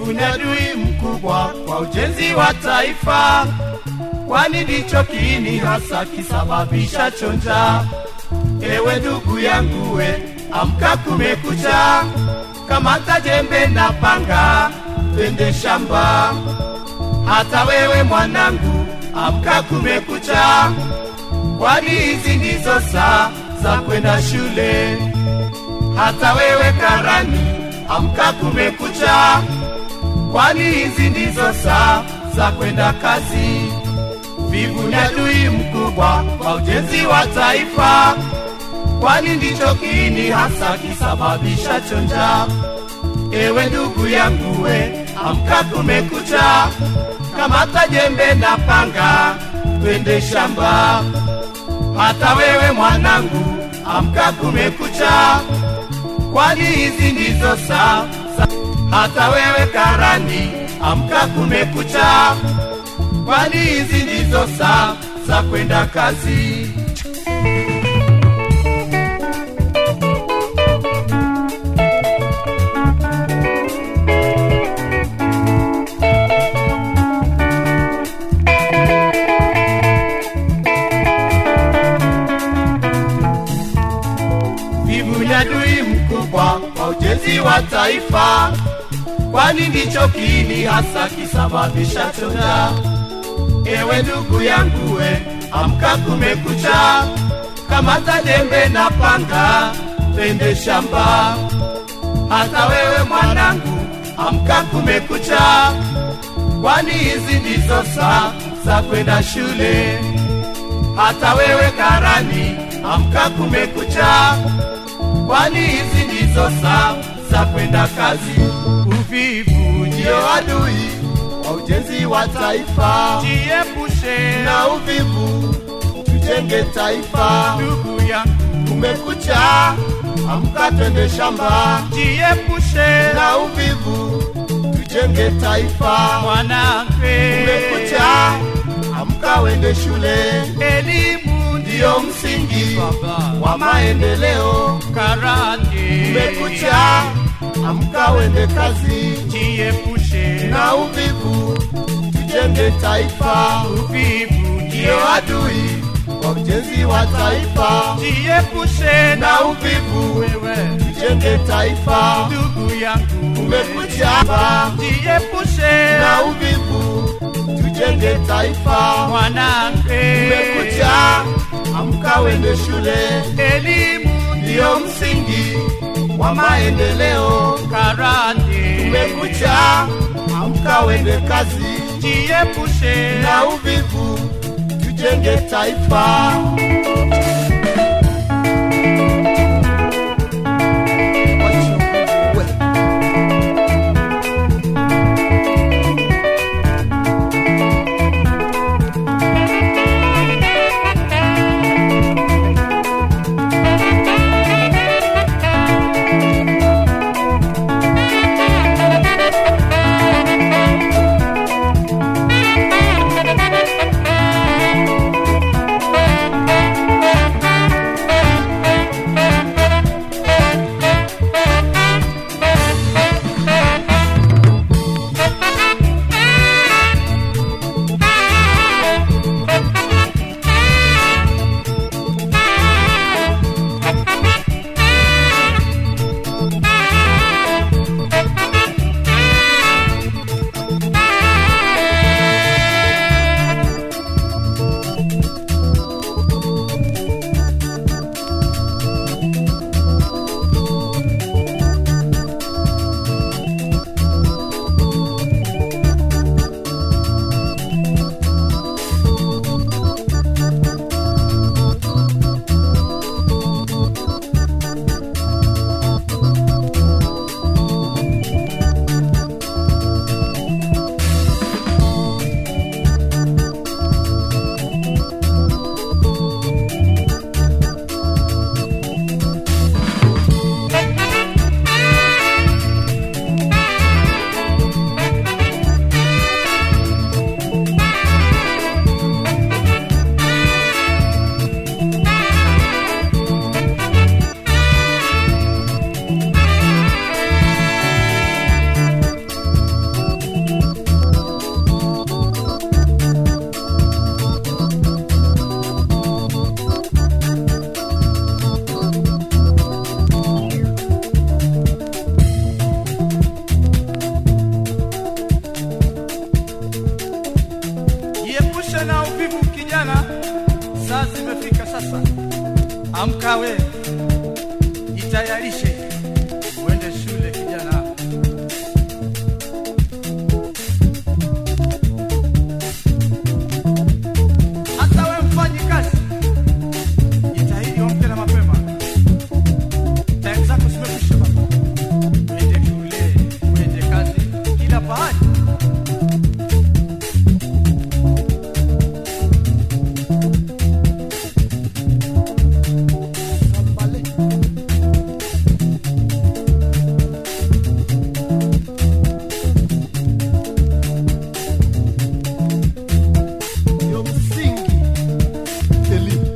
Vivu ni adui mkubwa kwa ujenzi wa taifa, kwani ndicho kiini hasa kisababisha chonja. Ewe ndugu yangu we, amka kumekucha, kamata jembe na panga, twende shamba. Hata wewe mwanangu, amka kumekucha, kwani hizi ndizo saa za kwenda shule. Hata wewe karani, amka kumekucha, kwani hizi ndizo saa za kwenda kazi. Vivu ni adui mkubwa kwa ujenzi wa taifa, kwani ndicho kiini hasa kisababisha chonja. Ewe ndugu yangu we, amka kumekucha, kamata jembe na panga, twende shamba. Hata wewe mwanangu, amka kumekucha, kwani hizi ndizo saa za- hata wewe karani, amka kumekucha, kwani hizi ndizo saa za kwenda kazi. Vivu ni adui mkubwa kwa ujenzi wa taifa, kwani ndicho kiini hasa kisababisha chonja. Ewe ndugu yangu we, amka kumekucha, kamata jembe na panga, twende shamba. Hata wewe mwanangu, amka kumekucha, kwani hizi ndizo saa za kwenda shule. Hata wewe karani, amka kumekucha, kwani hizi ndizo saa za kwenda kazi. Uvivu ndio adui wa ujenzi wa taifa, Jiepushe na uvivu tujenge taifa. ndugu yangu, Kumekucha, amka twende shamba, jiepushe na uvivu tujenge taifa. mwanamke, Kumekucha, amka wende shule, elimu ndiyo msingi baba wa maendeleo. karate, Kumekucha, amka wende kazi, jiepushe na uvivu tujenge taifa. uvivu, Ndiyo adui wa ujenzi wa taifa, jiepushe na uvivu wewe tujenge taifa. ndugu yangu, Kumekucha, jiepushe na uvivu tujenge taifa. mwanamke, Kumekucha, amka wende shule, elimu ndiyo msingi wa maendeleo. karate, Kumekucha, amka wende kazi, jiepushe na uvivu tujenge taifa. Amka we, jitayarishe uende shule kijana. Hata we mfanyi kazi, jitahidi uamke na mapema. Time zako zimekwisha baba. Uende shule, uende kazi, kila pahali. ndio msingi elimu.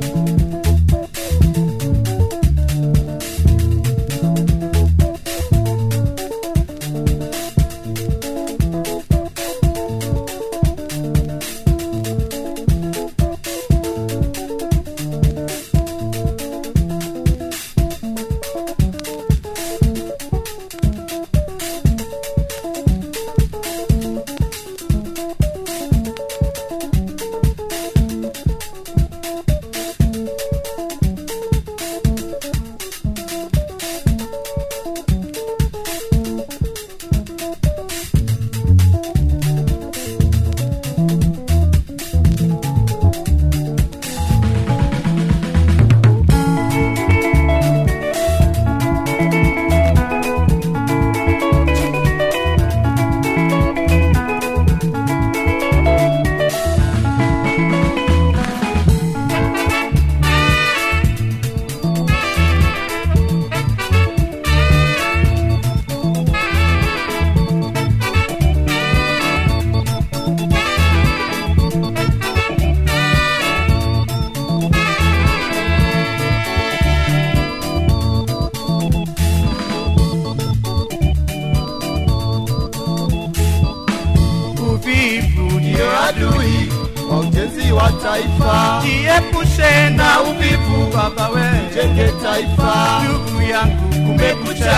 Uvivu Ndio ndio adui wa ujenzi wa taifa, jiepushe na uvivu baba we, jenge taifa. ndugu yangu, kumekucha.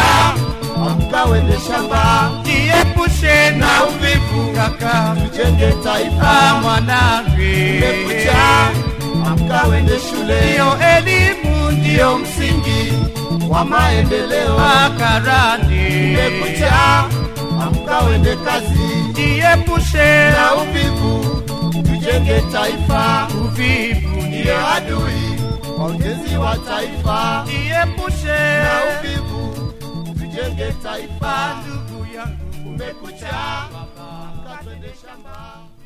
Amka wende shamba, Jiepushe na uvivu kaka, jenge ah taifa. mwanangu, Kumekucha, amka wende shule, ndio elimu ndio ndio msingi wa maendeleo. makarani. Kumekucha, amka wende kazi Jiepushe na uvivu, tujenge taifa. uvivu Ndio ndio adui wa ujenzi wa taifa, jiepushe na uvivu, tujenge taifa. ndugu yangu, Kumekucha, baba. amka twende shamba.